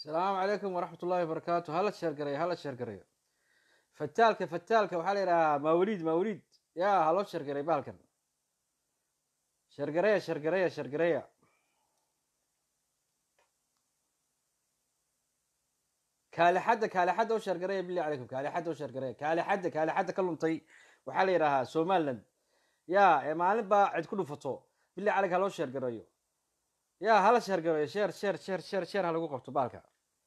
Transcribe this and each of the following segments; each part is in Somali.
asalaamu calaykum waraxmat ullahi wabarakaatu hala sheergarayo hala sheergarayo fataalka fataalka waxaa la yidhahaa mawliid mawliid ya haloo sheergaray bahalkan sheergareya sheergareya sheergareya kaalixadda kaalixadda u sheergareya billahi calaykum kaalixadda u sheergareya kaalixadda kaalixadda ka luntay waxaa la yidhahaa somaliland ya ee maalin baa cid ku dhufato billahi calayk haloo sheergareeyo ya hala sheergareeyo sheer sheer sheer sheer sheer ha lagu qabto baalka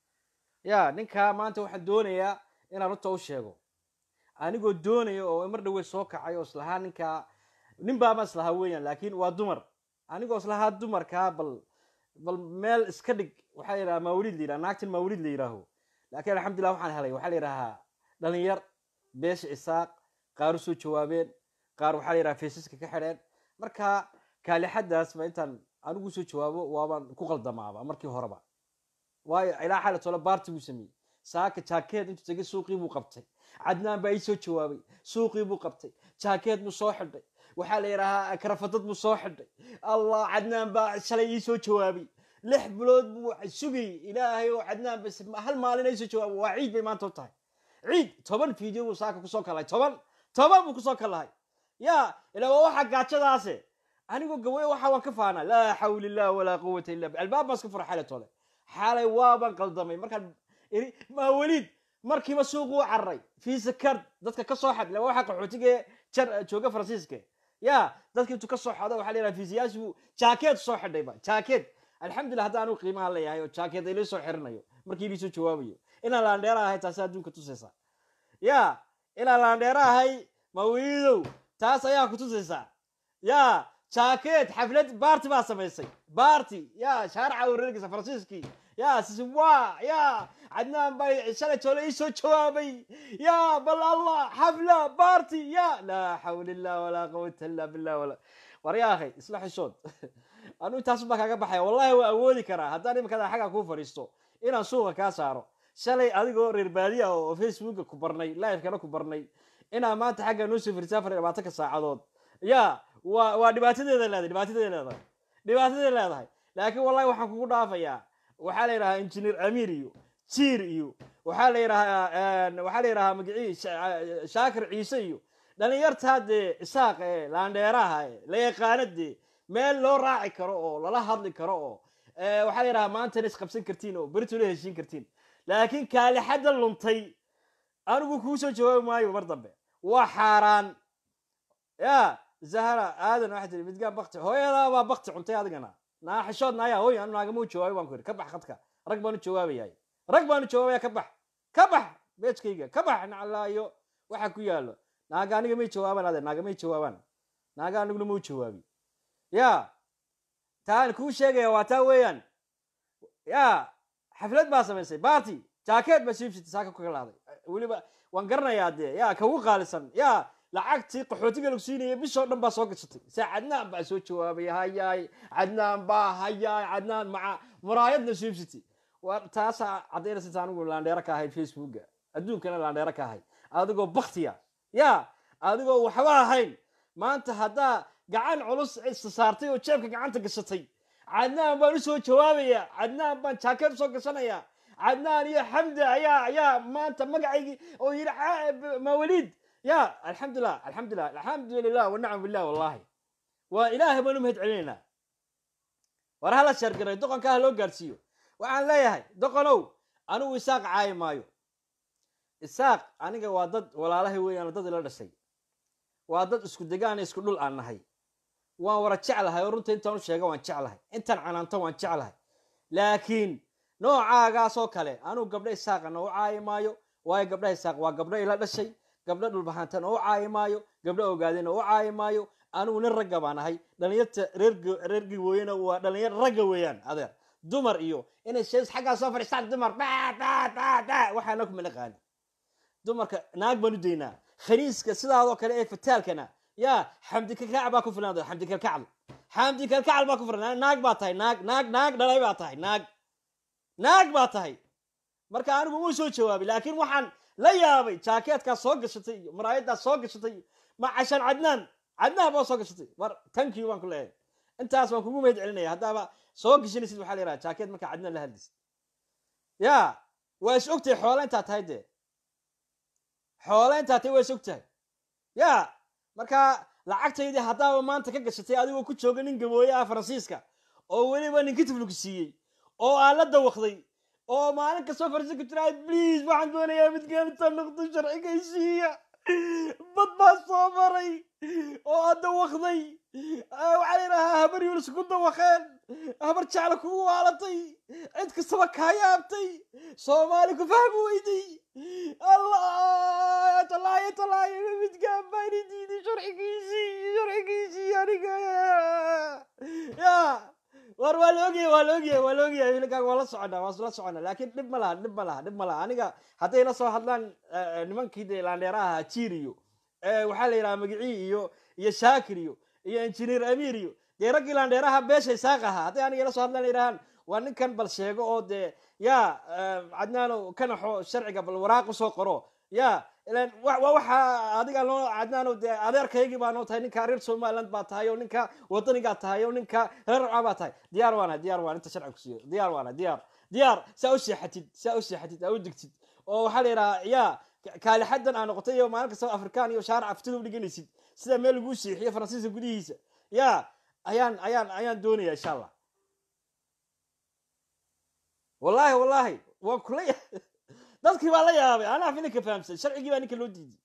ya ninkaa maanta waxaan doonayaa inaan runta u sheego anigoo doonaya oo mar dhawey soo kacay oo islahaa ninkaa nin baama islahaa weeyaan laakiin waa dumar anigoo islahaa dumarkaa bal bal meel iska dhig waxaa la yidhaha mawlid la yidhaha naagtan mawlid la yidhaaho laakiin alxamdulillah waxaan helay waxaa la yidhahaa dhalinyar beesha isaaq qaar u soo jawaabeen qaar waxaa la yidhaha faysaska ka xidheen marka kaalixadaas ba intaan anigu soo jawaabo waabaan ku qaldamaaba markii horeba waayo ilaa xaala tole baarti buu sameeyey saaka jaakeed intuu tegay suuqii buu qabtay cadnaan baa ii soo jawaabay suuqii buu qabtay jaakeed buu soo xidhay waxaa la yidhahaa karafadad buu soo xidhay allah cadnaan baa shalay ii soo jawaabay lix bilood buu sugayy ilaahay oo cadnaan bas hal maalin ay soo jawaabo waa ciid bay maanta u tahay ciid toban video buu saaka kusoo kalahay toban toban buu kusoo kalahay ya ilaa waa waxa gaajadaase anigoo gaway waxa waan ka faanaa laa xawla illah walaa quwata illa billah albaab baan iska fura xalay tole xalay waaban qaldamay markaan iri maa weliid markiiba suuqu u cararay fiisa card dadka ka soo xad waxa qaxootiga jar jooga faransiiska ya dadka intuu ka soo xado waxa la yidhaha fiisiyaasi buu jaakeed soo xidhayba jaakeed alxamdulillah hadda anigu qiimaha leeyahay oo jaakeed ay la soo xirinayo markii liisoo jawaabayo inaan laandheera ahay taasi adduunka tusaysa ya inaan laandheera ahay mawliidow taas ayaa ku tusaysaa ya jaakeed xaflad baarti baa samaysay baarti ya shaaraca wareegaysa faransiiskii ya sisiwa ya cadnaan bay shalay toole ii soo jawaabay ya bal allah xafla baarti ya laa xawla illah walaa quwata illa billah wala war ya akhay isla xishood anu intaasu baa kaaga baxaya wallahi waa awoodi karaa haddaan imikada xagga kuu fadhiisto inaan suuqa kaa saaro shalay adigoo reer baadiya oo facebooka ku barnay livekana ku barnay inaa maanta xagga noo soo firisaa afar iyo labaatanka saacadood ya waa waa dhibaatadeeda leedahay dhibaatadeeda leedahay dhibaatadeeda leedahay laakiin wallahi waxaan kugu dhaafayaa waxaa la yidhahaa injineer amiir iyo jiir iyo waxaa la yidhahaa waxaa la yidhahaa magicii shaakir ciise iyo dhalinyartaa dee isaaq ee laandheeraha ee la yaqaana dee meel loo raaci karo oo lala hadli karo oo waxaa la yidhahaa maantana isqabsan kartiin oo beritoola heshiin kartiin laakiin kaalixadda luntay anigu kuu soo jawaabi maayo mar dambe waa xaaraan ya zahra aadan waxaa tiri midgaan bakti hooyadaa baa bakti cuntay adigana naa xishood naaya hooy anu naagama u jawaabi baan ku yidhi ka bax khadka rag baan u jawaabayahay rag baan u jawaabaya ka bax ka bax beejkayga ka bax naclaayo waxa ku yaalo naaga aniga may jawaabaan ade naaga may jawaabaan naaga aniguna ma u jawaabi ya taan kuu sheegaya waa taa weeyaan ya xaflad baa samaysay baarty jaakeed baa siibsitay saaka ku kalaaday weliba waan garanayaa dee ya kagu qaalisan ya lacagtii qaxootiga lagu siinaya bishoo dhan baa soo gashatay se cadnaan baa soo jawaabay hayaay cadnaan baa hayaay cadnaan maca muraayadna siibsitay war taasaa caddaynaysa inta anigu laandheero ka ahayd facebooka adduunkana laandheero ka ahayd adigoo baktiya ya adigoo waxba ahayn maanta haddaa gacan culus isa saartay oo jeebka gacanta gashatay cadnaan baan usoo jawaabaya cadnaan baan jaakeed usoo gashanaya cadnaan iyo xamdi ayaa ayaa maanta magacaygii oo yidhi mawaliid ya alxamdulilah alxamdulilah alxamdu lilah wanacam billah wallahi waa ilaahay baan u mahad celinaynaa war hala sheergaray doqonka ha loo gaadhsiiyo waxaan leeyahay doqonow anigu isaaq caayi maayo isaaq aniga waa dad walaalahay weeyaan dad ila dhashay waa dad isku degaan isku dhul aan nahay waan wara jeclahay oo runta intaan u sheega waan jeclahay intaan canaanto waan jeclahay laakiin noocaagaasoo kale anugu gabdho isaaqana u caayi maayo waayo gabdhaha isaaq waa gabdho ila dhashay gabdho dhulbahaantana u caayi maayo gabdho ogaadina u caayi maayo anigu nin ragga baan ahay dhalinyarta reergi wooyena waa dhalinyar ragga weeyaan adeer dumar iyo inay shees xaggaa soo fadhiistaan dumar waxaana kuma naqaani dumarka naag baan u daynaa khaniiska sidaadoo kale ee fataalkana ya xamdi kalkacal baa ku filan xamdi kalkacal xamdi kalkacal baa ku filan naag baa tahay naag naag naag dhalay baa tahay naag naag baa tahay marka anigu muu soo jawaabay laakiin waxaan la yaabay jaakeedkaa soo gashatay iyo maraayaddaa soo gashatay iyo ma cashaan cadnaan cadnaan baa soo gashatay war tankiyu baan ku leeyahay intaas waan kugu mahad celinaya haddaaba soo gashanaysid waxaa la yidhaha jaakeed markaa cadnaan la hadlaysid ya waa is og tahay xoole intaa tahay dee xoole intaa tahay waa is og tahay ya marka lacagtaydii haddaaba maanta ka gashatay adigoo ku jooga nin gabooye ah faransiiska oo weliba ninki tifluku siiyey oo aan la dawaqday oo maalin kastoo faransiiska jira bliis waxaan doonayaa midgaalinta noqdo sharcigaysiiya bad baa soo maray oo aad dawaqday waxaa la yidhahaa habar yulis ku dawaqeen habar jecla kugu waalatay cid kastaba kaa yaabtay soomaali ku fahmi weyday allah talaayo talaayo midgaan baan i diiday sharcigiisii sharcigiisii aniga ya war waa la ogyahay waa la ogyahay waa la ogyahay wiilkaaga waa la soconaa waa la soconaa laakiin dhib ma laha dhib ma laha dhib ma laha aniga hadday la soo hadlaan nimankii dee laandheeraha ahaa jiir iyo waxaa la yidhaha magicii iyo iyo shaakir iyo iyo injineer amiir iyo dee raggii laandheeraha beeshay saaq ahaa hadday aniga la soo hadlaan yidhahaan waa ninkan bal sheego oo dee ya cadnaano kanaxo sharciga bal waraaq usoo qoro ya ilan waa waxa adiga noo cadnaano dee adeerkaygii baa noo tahay ninka reer somaliland baa tahay oo ninka wadanigaa tahay oo ninka reer rabca baa tahay diyaar waana diyaar waan inta sharciga kusiiyo diyaar waana diyaar diyaar saa u seexatid saa u seexatid aa u digtid oo waxaa la yidhahaa ya kaalixadan aa noqotay iyo maalin kastaba afrikaan iyo shaarac aftida u dhiganaysid sida meel laguu seexiyo faransiiska gudihiisa ya ayaan ayaan ayaan doonaya insha allah wallahi wallahi waan kula dadkii baa la yaabay anaa filinka fahamsan sharcigii baa ninka loo diiday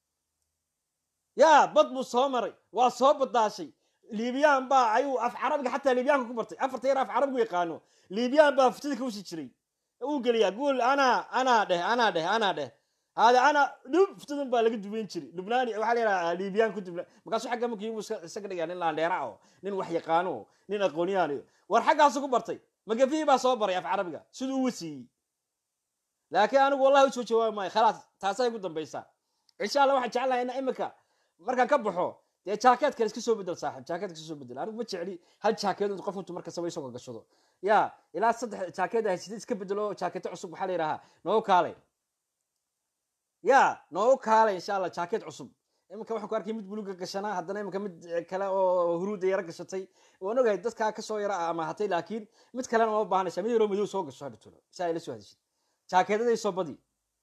ya bad buu soo maray waa soo badaashay liibiyaan baa ayuu af carabiga xataa liibiyaanka ku bartay afarta yar af carabigu yaqaano liibiyaan baa aftida ka usi jiray uu geliyaa guul anaa anaa dheh anaa dheh anaa dheh hada ana dhub ftidun baa laga duweyn jiray lubnaani waxaa la yidhaha liibiyaan ku dubna markaasuu xagga markii igu isaga dhigaa nin laandheera oo nin wax yaqaano oo nin aqooniyaan iyo war xaggaasu ku bartay magafihii baa soo baray af carabiga siduu u wasiiyey laakiin anigu wallahi usoo jawaabi maayo khalaas taasay ugu dambaysaa insha allah waxaan jeclahay ina imika markaan ka baxo dee jaakeed kale iska soo bedel saaxib jaakeed iska soo bedel anigu ma jecli hal jaakeed intu qof intu marka saba isoo gashado ya ilaa saddex jaakeed haysatid iska bedelo jaakeeto cusub waxaa la yidhahaa noogu kaalay ya noogu kaalay insha allah jaakeed cusub iminka waxaan ku arkay mid buluga gashanaa haddana iminka mid kale oo huruuda yaro gashatay waan ogahay dadkaa kasoo yara amahatay laakiin mid kalena ma baahanaysa mid yaroo madow soo gasho hadhatulo si ay la soo hadishid jaakeedaday soo badi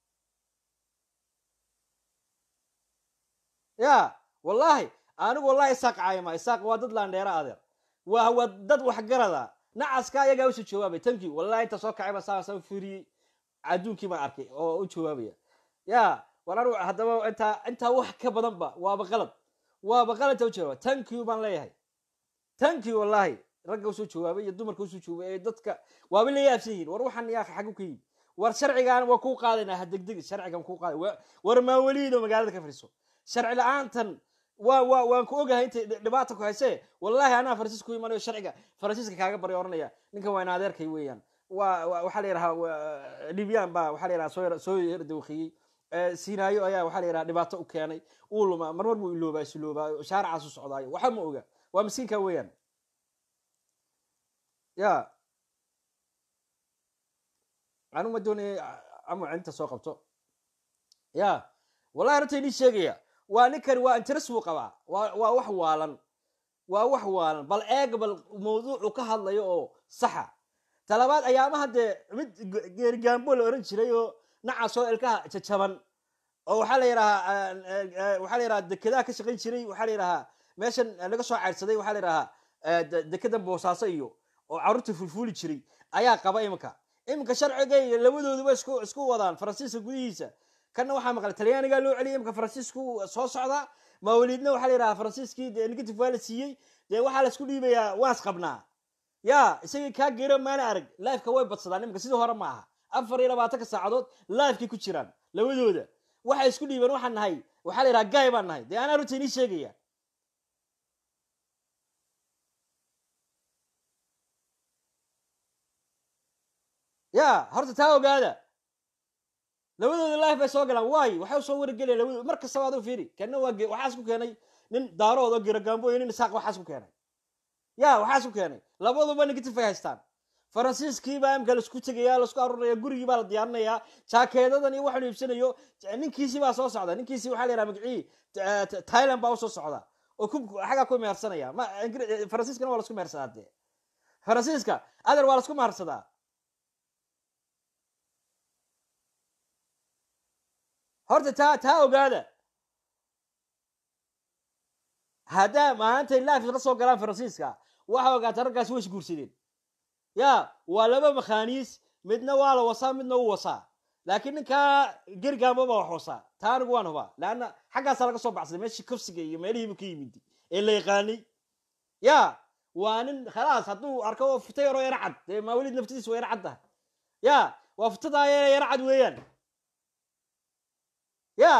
ya wallahi anigu wallahi isaaq caayma isaaq waa dad laandheera adeer waa waa dad waxgarada nacaska ayagaa usoo jawaabay tankii wallahi inta soo kacay ba saa saa fiiriyey adduunkii baan arkay oo u jawaabaya ya war anigu haddaba intaa intaa wax ka badan ba waaba qalad waaba qalad inta u jawaaba tankii baan leeyahay tankii wallahi ragga usoo jawaabay iyo dumarka usoo jawaabay ee dadka waaba la yaabsan yihiin war waxaan yaa xagu ka yimid war sharcigaan waa kuu qaadaynaa ha degdegi sharcigan kuu qaaday war maaweliid oo magaalada ka fadhiiso sharci la-aantan waa waa waan ku ogahay intay dhibaata ku haysee wallahi anaa faransiis ku imanayo sharciga faransiiska kaaga barya oranaya ninkan waa in adeerkay weeyaan waa waxaa la yidhahaa libyaan baa waxaa la yidhaha soo soo yar dawqiyey sinaayo ayaa waxaa la yidhaha dhibaato u keenay uu lumaa marmar buu iloobaa isiloobaa shaaracaas u socdaayo waxa ma oga waa miskiinka weeyaan ya anu ma doonaya amu inta soo qabto ya wallahi arrinta inii sheegaya waa ninkani waa interes buu qabaa waa waa wax waalan waa wax waalan bal eeg bal mawduucu ka hadlayo oo saxa talabaad ayaamaha dee mid geerigaambo la oran jiray oo nacasoo ilkaha jajaban oo waxaa la yidhahaa waxaa la yidhaha dekedaha ka shaqayn jiray waxaa la yidhahaa meeshan laga soo caydsaday waxaa la yidhahaa dekedan boosaaso iyo oo carruurta fulfuuli jiray ayaa qaba iminka iminka sharciga iyo labadooduba isku isku wadaan faransiiska gudihiisa kanna waxaa maqlay talyaanigaa loo celiyay imika faransiisku soo socda mawliidna waxaa la yidhaha faransiiskii dee negative waa la siiyey dee waxaa laisku dhiibayaa waas qabnaa ya isagii kaa geero maana arag lifeka way badsadaan imika sidii hore ma aha afar iyo labaatanka saacadood lifekay ku jiraan labadooda waxay isku dhiibeen waxaan nahay waxaa la yidhaha gaay baan nahay dee anaa runta inii sheegaya ya horta taa ogaada labadooda life bay soo galaan waay waxay usoo wargelaya labadooda mar kastaba aduu fiiri kana waa waxaas ku keenay nin daarood oo giragambo iyo nin isaaq waxaas ku keenay ya waxaas ku keenay labaduba negative ay haystaan faransiiskii baa imka laisku tegaya laisku aruuraya gurigii baa la diyaarinayaa jaakeedadan iyo waxaanu iibsanayo ninkiisii baa soo socda ninkiisii waxaa la yidhaha magacii thailand baa usoo socda oo ku xaggaa ku mehersanaya ma faransiiskana waa lasku mehersadaa dee faransiiska adeer waa lasku mehersadaa horta taa taa ogaada haddaa maantay laaf la soo galaan faransiiska waxa ogaata raggaasi way isguursadeen ya waa laba makhaaniis midna waa la wasaa midna u wasaa laakiin ninkaa gergaamba baa wax wasaa taa anigu waan hubaa leanna xaggaasaa laga soo baxsaday meeshii kufsiga iyo meelihiibu ka yimid ee la yaqaanay ya waa nin khalaas hadduu arko oo futa yaroo yaro cad dee maawelid naftadiisa waa yaro cad tahay ya waa futadaa yar yaro cad weeyaan ya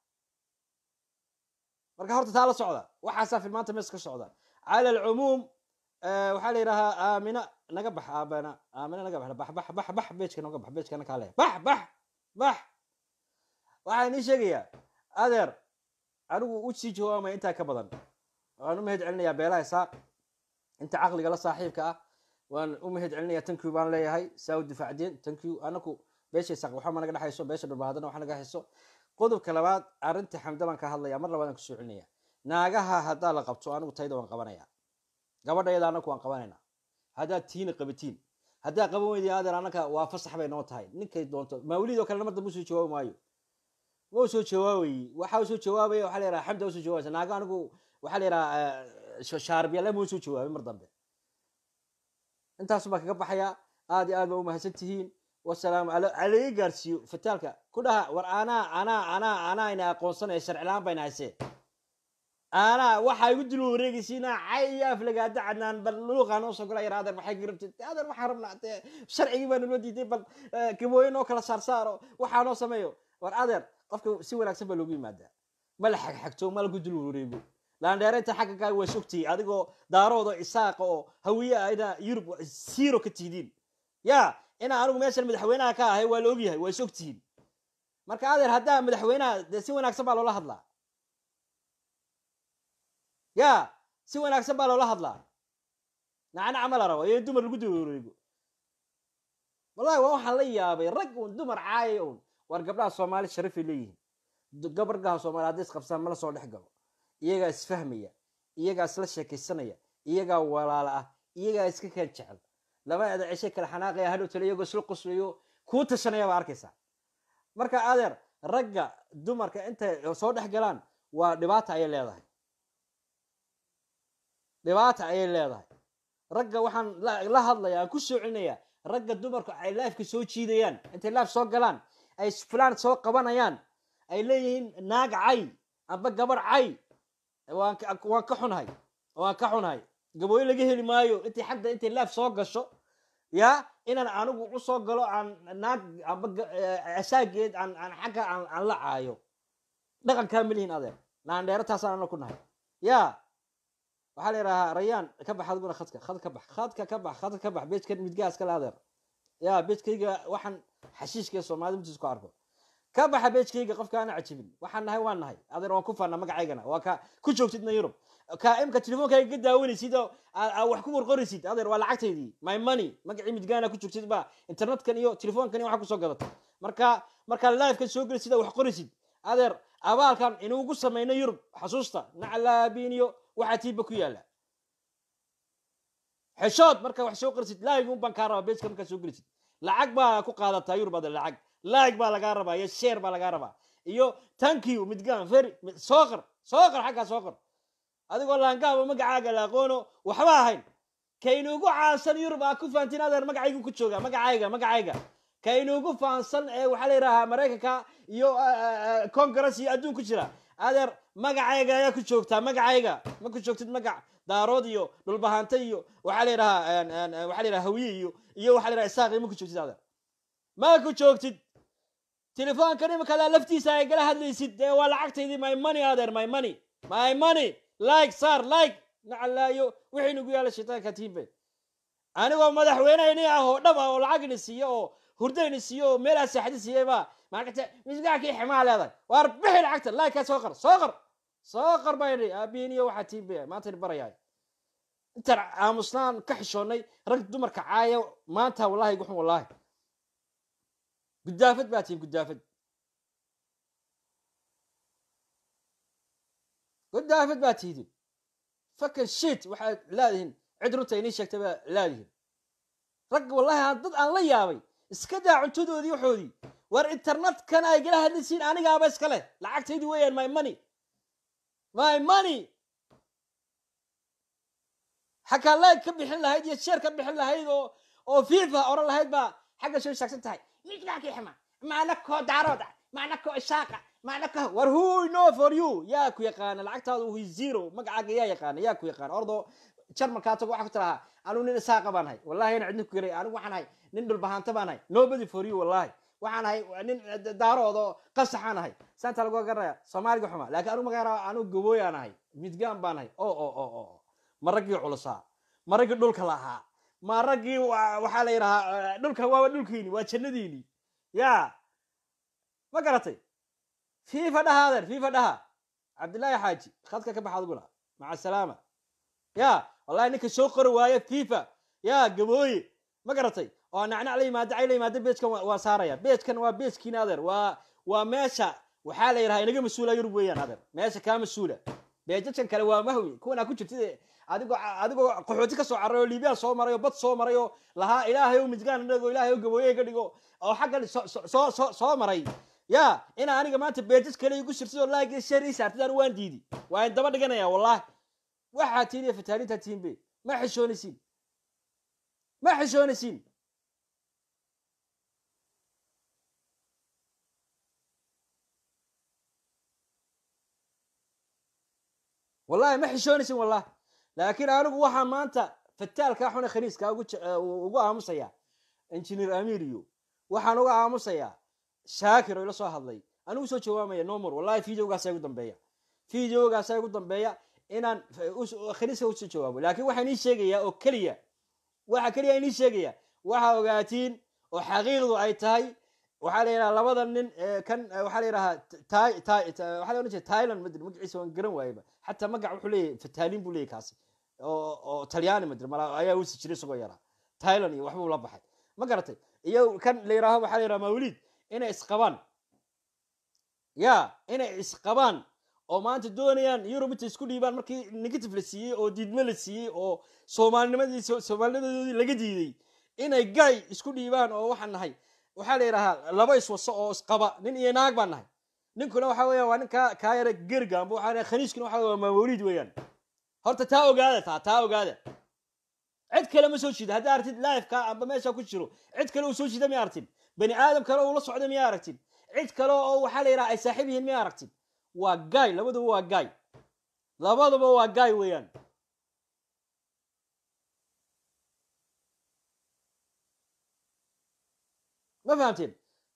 marka horta taa la socda waxaasaa filmaanta mees ka socda cala alcumuum waxaa la yidhahaa aamina naga bax aabana aamina naga bax bax bax bax bax beejka naga bax beejkana kaa leeya bax bax bax waxaan inii sheegayaa adeer anigu u sii jawaamaya intaa ka badan waan u mahad celinayaa beelaha isaaq inta caqliga la saaxiibka ah waan u mahad celinayaa tankiw baan leeyahay saa u difaacdeen tankiw anaku beesha isaaq waxba naga dhexayso beesha dhulbaadana waxa naga hayso qodobka labaad arrinta xamda baan ka hadlaya mar labaad aan kusoo celinaya naagaha haddaa la qabto anigu tayda waan qabanaya gabadhayada anaku waan qabanayna haddaad tiina qabatiin haddaa qaban weydi adeer anaka waa fasax bay noo tahay ninkay doonto mawlid oo kale mar dambe usoo jawaabi maayo ma usoo jawaabayi waxa usoo jawaabaya waxaa la yidhaha xamda usoo jawaabaysa naaga anigu waxaa la yidhaha shaarbiyalle ma usoo jawaabay mar dambe intaasu baan kaga baxaya aad iyo aad baa umahadsan tihiin wasalaamu alaga gaarsiiyo fataalka ku dhaha war anaa anaa anaa anaa ina aqoonsanaya sharcilaan bayna haysee anaa waxaa igu dul wareegaysiina cayaaf lagaada cadnaan bal luuqaa noo soo gola yar adeer maxay ka rabtid adeer waxaan rabnaa dee sharcigii baa naloo diiday bal gabooye noo kala saarsaaro waxaa noo sameeyo war adeer qofka si wanaagsan baa loogu yimaadaa ma la xagxagto ma lagu dul wareego laandheeraynta xagga kaa waa sogtihi adigoo daarooda isaaqa oo hawiye ah ina yurub siiro ka tihidiin ya inaa anigu meeshan madaxweynaha ka ahay waa la ogyahay waa is ogtihiin marka adeer haddaa madaxweynaha dee si wanaagsan baa loola hadlaa ya si wanaagsan baa loola hadlaa nacnac ma la rabo iyo in dumar lagu dawareego wallahi waa waxaan la yaabay rag un dumar caaya un war gabdhaha soomaali sharafay leeyihiin gabargaha soomaali hadday isqabsaan mala soo dhex galo iyagaa isfahmaya iyagaa isla sheekaysanaya iyagaa walaala ah iyagaa iska kaan jecel laba ada ceshe kale xanaaqaya hadhow tale iyagoo isla qoslayo kuu tashanaya baa arkaysaa marka adeer ragga dumarka intay soo dhex galaan waa dhibaata ayay leedahay dhibaata ayay leedahay ragga waxaan la hadlaya aan ku soo celinaya ragga dumarku ay laafka soo jiidayaan intay laaf soo galaan ay fulaan soo qabanayaan ay leeyihiin naag cay amba gabar cay waan ka xunahay waan ka xunahay gabooyo laga heli maayo intay xagda intay laaf soo gasho ya inaan anigu u soo galo aan naag amba asaageed aan aan xagga aan la caayo dhaqankaa malihin adeer naandheero taasaan ana ku nahay ya waxaa la yidhahaa rayaan ka bax adiguna khadka khad ka bax khadka ka bax khadka ka bax beejkan midgaas kale adeer ya beejkayga waxaan xashiishka soomaalida mutiis ku arko ka baxa beejkayga qofka ana cajibin waxaan nahay waan nahay adeer waan ku faana magacaygana waa ka ku joogtidna yurub ka imka telefonkayga ka daawanaysid oo wax ku qorqoraysid adeer waa lacagtaydii my money magacii midgaana ku joogtid ba internetkan iyo telefoonkan iyo waxa kusoo gadatay marka markaa livekan soo gelisid wax qoraysid adeer abaalkan inuugu samayno yurub xasuusta naclaabiin iyo waxaa tiiba ku yaala xeshood marka wax soo qorisid laig un baan kaa rabaa beejka markaa soo gelisid lacag baa ku qaadataa yurub adeer lacag laig baa lagaa rabaa iyo sheer baa lagaa rabaa iyo tankiyo midgaan feri soo qor soo qor xaggaa soo qor adigoo laangaaba magacaaga la aqoono waxba ahayn kaynuugu caansan yurub aa ku fahantiin adeer magacaygu ku jooga magacayga magacayga kaynuugu fahansan ee waxaa la yidhahaa maraykanka iyo congress iyo adduun ku jira adeer magacayga ayaa ku joogtaa magacayga ma ku joogtid magac daarood iyo dhulbahante iyo waxaa la yidhahaa waxaa la yidhaha hawiye iyo iyo waxaa la yidhaha isaaqi ma ku joogtid adeer ma ku joogtid telefoonkan imikadaa laftiisa ay gala hadlaysid dee waa lacagtaydii my money adeer my money my money like saar like nacalaayo wixii nagu yaala shaytaanka tiimbe anigoo madaxweyneyni ah oo dhab ah oo lacagni siiyo oo hurdayni siiyo oo meelaa saaxdi siiyeyba maarkata misgaakii ximaa leedahay waar bixi lacagta like soo qor soo qor soo qor bayni aabiiniyo waxaa tiimbe maantani barayaay intaan aamusnaan ka xishoonnay rag dumarka caaya maanta wallahi guxun wallahi gudaafad baa tihin gudaafad gudaafad baa tihdin fakan shit waxaad laadihin cid runta inii sheegtay baa laadihin rag wallahi aan dad aan la yaabay iska daa cuntadoodii waxoodii war internetkan ay gala hadlisiin anigaaba iska leh lacagtaydi weeyaan my money my money xakaa like ka bixin lahayd iyo sheer ka bixin lahayd oo oo fifa oran lahayd baa xagga soo istaagsan tahay midgaakii xuma macna koo daarooda macna koo ishaaqa macna ko war who know for you yaa ku yaqaana lacagtaadu hu zero magacaaga yaa yaqaana yaa ku yaqaana ordo jarmalkaa tago waxaa ku tirahaa anigu nin isaaqa baan ahay wallahi ina cidna ku garay anigu waxaan ahay nin dhulbahaanta baan ahay nobody for you wallahi waxaan ahay nin daarood oo qasaxaan ahay saanta lagu garanaya soomaaliga xuma laakiin anigu magaara anigu gabooyaan ahay midgaan baan ahay o o o o ma raggii culusaa ma raggii dhulka lahaa ma raggii waxaa la yidhahaa dhulka waaba dhulkiini waa jannadiini ya ma garatay fifa dhaha adeer fifa dhaha cabdillaahi xaaji khadka ka baxa adiguna maca salaama ya wallahi ninka soo qori waaye fifa ya gabooye ma garatay oo nacnac la yimaado cay la yimaado beejkan waa saaraya beejkan waa beejkiina adeer waa waa meesha waxaa la yidhaha inaga mas-uula yurub weeyaan adeer meesha kaa mas-uula beejadkan kale waa mahwi kuwanaa ku jirtid adigoo adigoo qaxooti ka soo carray oo liibiyaan soo maray oo bad soo maray oo lahaa ilaahay o midgaan dhigo ilaahay o gabooye ka dhigo oo xaggan soo soo soo maray ya ina aniga maanta beejad kale igu sirtid oo laagi shar ii saartid anu waan diidi waa in daba dhiganaya wallahi waxaa tihin iyo fataanintaa tihin be ma xishoonaysiin ma xishoonaysiin wallahi ma xishoonaysin wallah laakiin anigu waxaa maanta fataalkaa xune khaniiska ugu aamusaya engineer amiriyo waxaan uga aamusayaa shaakir oo ila soo hadlay anigu soo jawaamaya nomor wallahi videogaasa igu dambeeya videogaasa igu dambeeya inaan khaniiska usoo jawaabo laakiin waxaan ii sheegayaa oo keliya waxa keliya inii sheegaya waxaa ogaatiin oo xaqiiqdu ay tahay waxaa la yidhaha labada nin kan waxaa la yidhahaa waxaa la odhan jira thailand madri magaciisa waan garan waayeba xataa magac wuxuu leeyahay fataalin buu leeyahy kaasi oo oo talyaani madri mala ayaa usi jiray isagoo yaraa thailand iyo waxbuu la baxay ma garatay iyo kan la yidhaaho waxaa la yidhaha mawlid inay isqabaan ya inay isqabaan oo maanta doonayaan yurub intay isku dhiibaan markii negative la siiyey oo diidme la siiyey oo soomaalinimadii soomaalinimadoodii laga diiday inay gay isku dhiibaan oo waxaan nahay waxaa la yidhahaa laba iswaso oo isqaba nin iyo naag baan nahay ninkuna waxa weya waa nin kaa kaa yara gergaanba waxa khaniiskuna waxa waa mawliid weeyaan horta taa ogaada taa taa ogaada cid kale ma soo jiida haddaa artid lifeka amba meesha ku jiro cid kale uu soo jiida miya aragtin bani aadam kale uu la socda miya aragtin cid kale oo waxaa la yidhaha ay saaxiib yihiin miya aragtin waa gaay labaduba waa gaay labaduba waa gaay weeyaan ma fahamteen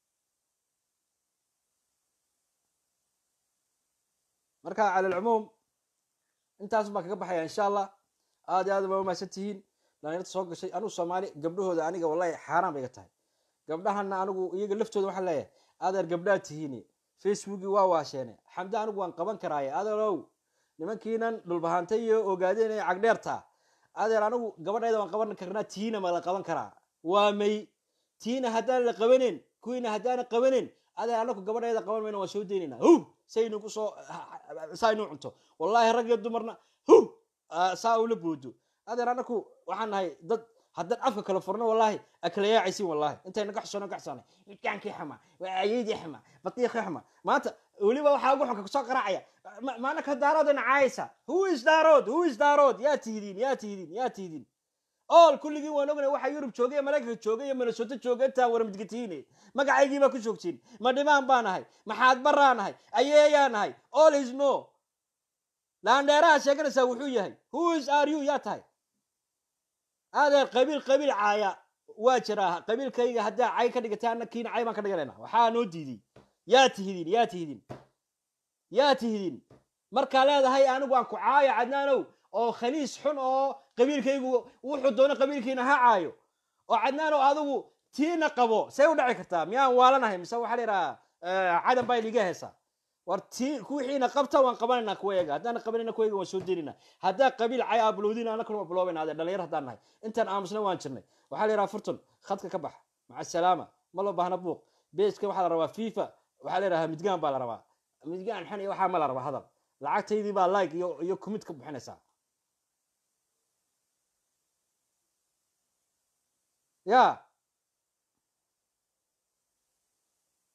marka cala alcumuum intaas baan kaga baxaya insha allah aad iyo aad baa umahadsan tihiin dhalinyarta soo gashay anigu soomaali gabdhahooda aniga wallahi xaaraan bay ga tahay gabdhahana anigu iyaga laftooda waxaan leeyahay adeer gabdhaad tihiin facebookii waa waasheene xamde anigu waan qaban karaaye adeerow nimankiinan dhulbahanta iyo ogaadeen ee cagdheerta adeer anigu gabadhayda waan qaban karnaa tiina ma la qaban karaa waa may tiina haddaan la qabanen kuwiina haddaana qabanen adeer anaku gabadhayda qaban mayna waan soo daynayna hu saynu kusoo saa inuu cunto wallahi rag iyo dumarna hu saa ula boodo adeer anaku waxaan nahay dad haddaan afka kala furno wallahi akala yaacaysin wallahi intayna ka xusoono ka xusoonay midkaankii xuma ayeydii xuma batiiqii xuma maanta weliba waxaa ugu xunka kusoo qaraacaya maana ka daaroodana caayaysa who is daarood who is daarood yaa tihidiin yaa tihidiin yaa tihidiin ool kulligiin waan ognay waxaa yurub joogay iyo maraykanka joogay iyo minnesota joogay intaa waramidgatiine magacaygii baa ku joogtiin ma dhimaan baa nahay maxaad baraa nahay ayeeyaa nahay all is no laandheeraha sheeganaysaa wuxuu yahay who is are you yaa tahay adeer qabiil qabiil caaya waa jiraa qabiilkayga haddaa cay ka dhigatay anna kiina cay baan ka dhiganayna waxaa noo diiday yaa tihidiin yaa tihidiin yaa tihidiin markaa leedahay anigu aan ku caayo cadnaanow oo khaniis xun oo qabiilkaygu wuxuu doono qabiilkiina ha caayo oo cadnaanow adigu tiina qabo say u dhaci kartaa miyaan waalanahay mise waxaa la yidhahaa cadan baa liga heesaa war ti kuwixiina qabta waan qabanayna kuwayaga haddaan qabanayna kuwayaga waan soo delinaa haddaa qabiil cay ablowdin ana kuna biloobayna adee dhalinyar haddaan nahay intaan aamusna waan jirnay waxaa la yidhaha furton khadka ka bax maca salaama ma loo baahna buuq beeska waxaa la rabaa fifa waxaa la yidhahaa midgaan baa la rabaa midgaan xan iyo waxaa ma la rabaa hadal lacagtaydii baa like iyo iyo commit ka bixinaysaa ya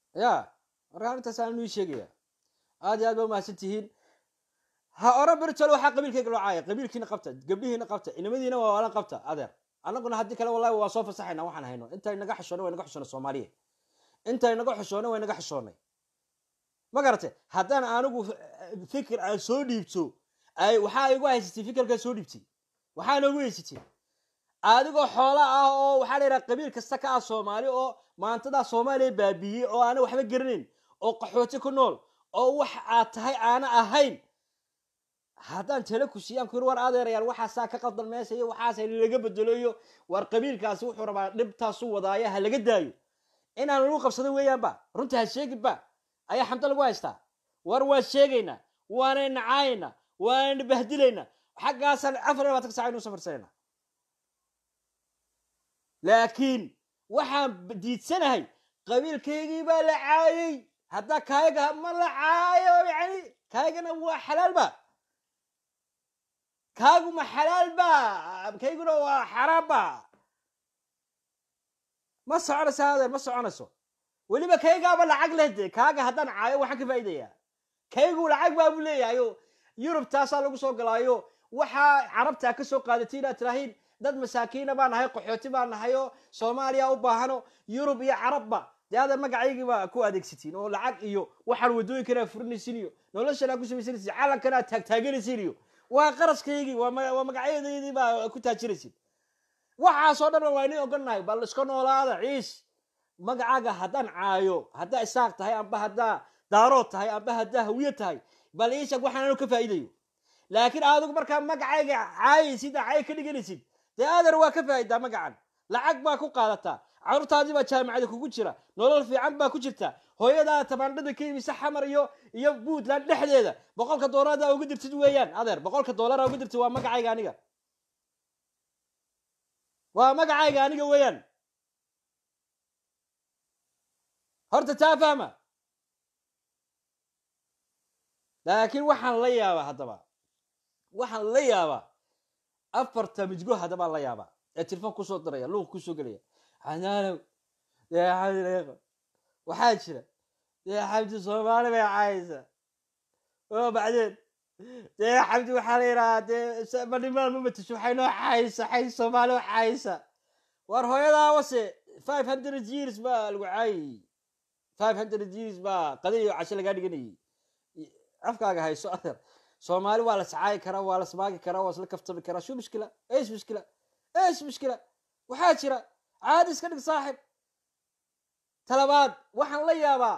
ya marka arrintaas aan ii sheegaya aad iyo aad ba umahadsan tihiin ha oran beritole waxaa qabiilkayga loo caaya qabiilkiina qabta gabdhihiina qabta inamadiina waa waalan qabta adeer annaguna haddii kale wallahi waa soo fasaxayna waxaan hayno intay naga xishoonay way naga xishoonay soomaaliya intay naga xishoonay way naga xishoonay ma garate haddaan anigu fikir aan soo dhiibto ay waxaa igu haysatay fikirkaa soo dhiibtay waxaa noogu haysatay adigoo xoola ah oo waxaa la yidhaha qabiil kasta ka ah soomaali oo maantadaa soomaaliya baabiiyey oo aana waxba garanayn oo qaxooti ku nool oo wax aad tahay aana ahayn haddaan tala ku siiyaan ku yiri war adeerayaan waxaasaa ka qaldan meesha iyo waxaasa laga bedelo iyo war qabiilkaasi wuxuu rabaa dhibtaasu wadaaya ha laga daayo inaan lagu qabsado weeyaanba runta ha sheeginba ayaa xamdo lagu haystaa war waan sheegaynaa waanayna caayayna waanayna bahdilaynaa xaggaasaan afar iyo labaatan sac aynu safarsanayna laakiin waxaan diidsanahay qabiilkaygii baa la caayay haddaa kaayaga ma la caayo yani kaygana waa xalaalba kaagu ma xalaalba kayguna waa xaraamba ma soconayso adeer ma soconayso weliba kaygaaba lacag leh de kaaga haddaan caayo waxaan ka faa'idayaa kaygu lacag baa buu leeyahayo yurub taasaa lagu soo galaayo waxaa carabtaa ka soo qaadatay inaad tirahiin dad masaakiina baa nahay qaxooti baa nahayo soomaaliya u baahano yurub iyo carabba dee adeer magacaygiibaa ku adeegsatiin oo lacag iyo waxaan waddooyinkana furinaysin iyo noloshan aa ku samaysanaysin calankan aad taagtaaganaysin iyo waa qaraskaygii waa magacyadeydii baa ku taajiraysin waxaasoo dhan waa inin ogonahay bal iska noolaada ciis magacaaga haddaan caayo haddaa isaaq tahay amba haddaa daarood tahay amba haddaa hawiye tahay bal iishag waxaan anu ka faa'iidayo laakiin adigu markaa magacayga caayaysid cay ka dhiganaysid dee adeer waa ka faa'idaa magacan lacag baa ku qaadataa carruurtaadii baa jaamacada kugu jira nolol fiican baa ku jirta hooyadaa tabaandhada ka imisa xamar iyo iyo puntland dhexdeeda boqolka doolaradaa uga dirtid weeyaan adeer boqolka doolara uga dirtid waa magacayga aniga waa magacayga aniga weeyaan horta taa fahma laakiin waxaan la yaabaa haddaba waxaan la yaabaa afarta midgo haddabaa la yaabaa ee telefon kusoo diraya luuq kusoo gelaya xanaanow dee xamdi leeqo waxaa jira dee xamdi soomaali bay caayaysaa oo bacdeen dee xamdi waxaa la yidhahaa dee madhimaan ma matisho waxay noo caayaysaa xay soomaali oo caayaysaa war hooyadaa wase five hundred years baa lagu caayayey five hundred years baa qadin iyo casho lagaa dhiganayay afkaaga hayso adeer soomaali waa la sacaayi karaa waa la smaagi karaa waa isla kaftami karaa shu mushkila eesh mushkila eesh mushkila waxaa jira caadi iska dhig saaxib talabaad waxaan la yaabaa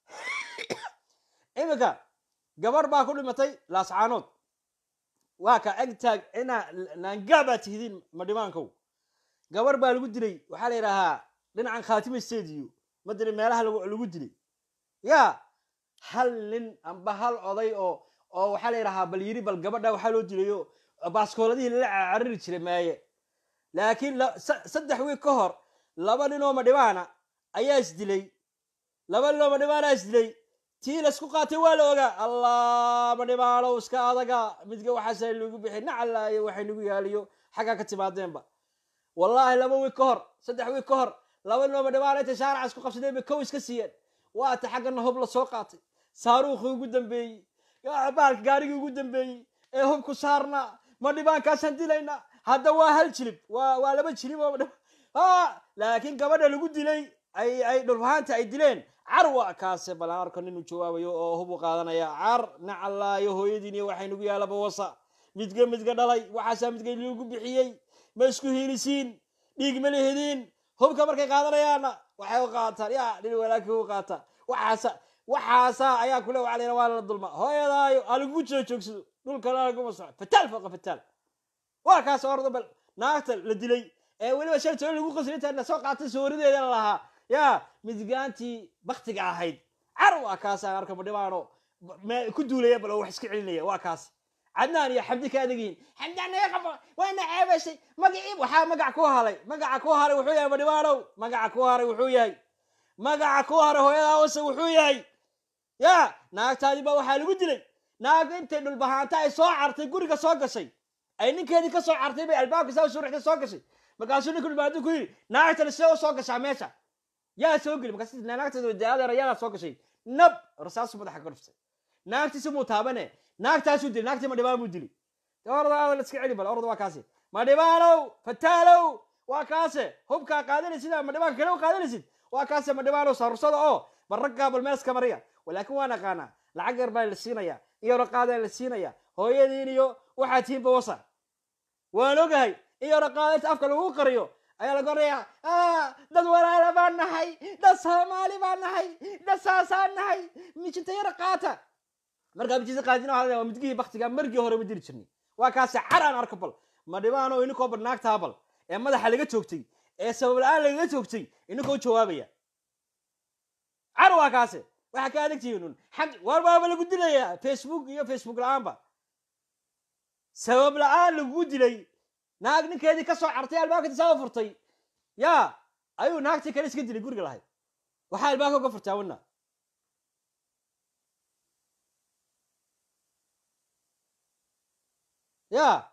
iminka gabar baa ku dhimatay laascaanood waa ka egtaag inaa naangaa baa tihidiin madhimaankow gabar baa lagu dilay waxaa la yidhaahaa dhinacan khaatima stadiyo madani meelaha lagu dilay ya hal nin amba hal oday oo oo waxaa la yidhahaa bal yiri bal gabadha waxaa loo dilayo baaskooladihii lala cariri jiray maaye laakiin saddex wiig ka hor laba nin oo madhibaana ayaa isdilay laba nin oo madhibaana isdilay tii laysku qaatay waa la ogaa allah madhibaanow iska adaga midga waxaasa lagu bixi nacalaayo waxay nagu yaaliyo xaggaa ka timaadeenba wallaahi laba wiig ka hor saddex wiig ka hor laba nin oo madhibaana intay shaaraca isku qabsadeen bay kow iska siiyeen waata xaggana hub la soo qaatay saaruukhii ugu dambeeyey baalka gaarigii ugu dambeeyey ee hubku saarna ma dhibaankaasaan dilaynaa hadda waa hal jilib waa waa laba jilib oo laakiin gabadha lagu dilay ay ay dhulfahaanta ay dileen car waa kaase balan arko nin uu jawaabayo oo hub u qaadanaya car nacalaayo hooyadiin iyo waxay nagu yaalaba wasa midga midga dhalay waxaasaa midga lagu bixiyey ma isku hiilisiin dhiig ma lihidin hubka markay qaadanayaana waxay u qaataan ya nin walaakii u qaata waxaasa waxaasa ayaa kule waa la waa la dulma hooyadaayo alagugu jiro joogsado dhulkana laguma soco fataal fooqa fataal waa kaas orda bal naagta la dilay ee weliba shan toban lagu qasri inta lasoo qaatay soorideeda la lahaa yaa midgaantii baktiga ahayd car waa kaasa arka madhibaano ku duulaya bal oo wax iska celinaya waa kaas cadnaan iyo xabdi ka adag yihiin xabdaan naga qabo waana ceebaysay magacii waxaa magac ku halay magaca ku haray wuxuu yahay madhibaanow magaca ku haray wuxuu yahay magaca ku haray hooyadaa wase wuxuu yahay ya naagtaadii baa waxaa lagu dilay naagta intay dhulbahaanta ay soo cartay guriga soo gashay ay ninkeedii ka soo cartay bay albaabka saa suurixda soo gashay markaasuu ninka dhulbahaantu ku yidhi naagtana sidee u soo gashaa meesha yaa soo geli markaas naagteeda daadeer ayadaa soo gashay nab rasaasu madaxa ka dhuftay naagtiisi muu taabane naagtaasuu dili naagtii madhibaan buu dili de orda aada la iska celi bal orda waa kaasi madhibaanow fataalow waa kaase hubkaa qaadanaysid ama madhibaanka kale u qaadanaysid waa kaase madhibaanow saarursada oo bal raggaa bal meeska mariya walaakin waa naqaanaa lacag yar baa la siinaya iyo raqaadaa la siinaya hooyadiin iyo waxaa tihiinba wasa waan ogahay iyo raqaadainta afka lagu qariyo ayaa laga orayaa dad walaala baan nahay dad soomaali baan nahay dad saasaan nahay mijinta yara qaata markaa mijinta qaadina waa midgihii baktiga margii hore ma diri jirnay waa kaasi car aan arko bal ma dhibaano ininkoo bal naagtaa bal ee madaxa laga joogtay ee sabab la-aan lagaga joogtay ininkoo jawaabaya car waa kaase waxaa ka adagtihiin un xag war baaba lagu dilayaa facebook iyo facebook la-aanba sabab la-aan lagugu dilay naag ninkeedii ka soo cartay albaabka tisaaba furtay yaa ayuu naagtii kale iska dilay guriga lahayd waxaa albaabka uga furtaa wana ya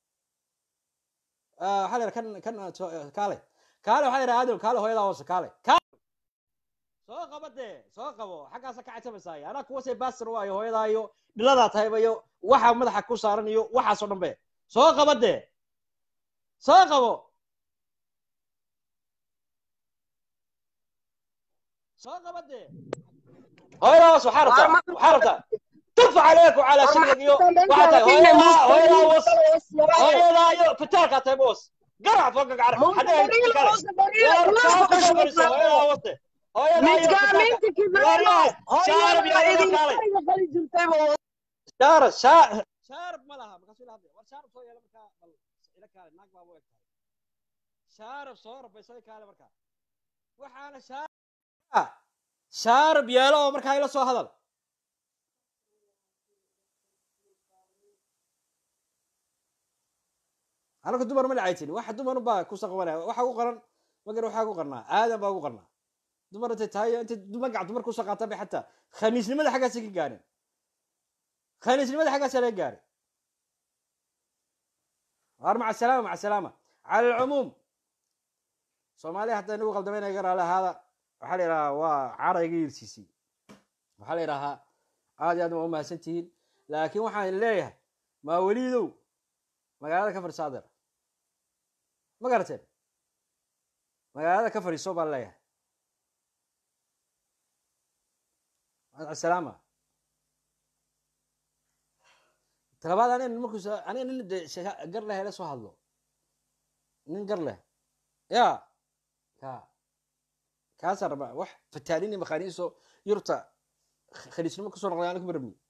waxaa la kan kan kaale kaale waxaa la aadam kaale hooyadaa hoose kaale soo qaba dee soo qabo xaggaasa ka catabaysaay anaa kuwasay baasir waayo hooyadaa iyo dhiladaa tahayba iyo waxa madaxa ku saaran iyo waxaasoo dhan be soo qaba dee soo qabo soo qaba dee hooyadaa hoose waxaa rabtaa waxaa rabtaa tuf عليك وعلى شغلك يو وحتى هويدا هويدا وص هويدا يو فتاك هاتي بوس قرع فوقك عرف حدا شارب شارب شارب ما لها مقصود هذا شارب سوي لما كان إلى كان ناق بابو يكتب شارب صورب بيسوي كان مركا وحانا شارب شارب يالو مركا إلى سو هذا anaka dumar ma lacaytin waxa dumar baa ku saqabanaya waxa u qaran magar waxaa ku qarnaa aadan baa ugu qarnaa dumar intay tahay intay magac dumar kusoo qaata bay xataa khamiisnimada xaggaasa ka gaareen khamiisnimada xaggaasa laga gaaray waar maca salaama maca salaama cala alcumuum soomaaliya hataa inagu qaldamayna ga raali ahaada waxaa la yidhahaa waa cara iga yirsiisay waxaa la yidhahaa aad iyo aad waa umahadsan tihiin laakiin waxaan leeyahay maa weliidow magaalada ka fadhiiso adeer ma garateen magaalada ka fadhiiso baan leeyahay asalaama talabaad aniga markus aniga nin de gar leh la soo hadlo nin gar leh ya ka kaasaan rabaa wax fataalini maqaaniiso yurta khaliisnimo kasoo noqday ana kuma rabni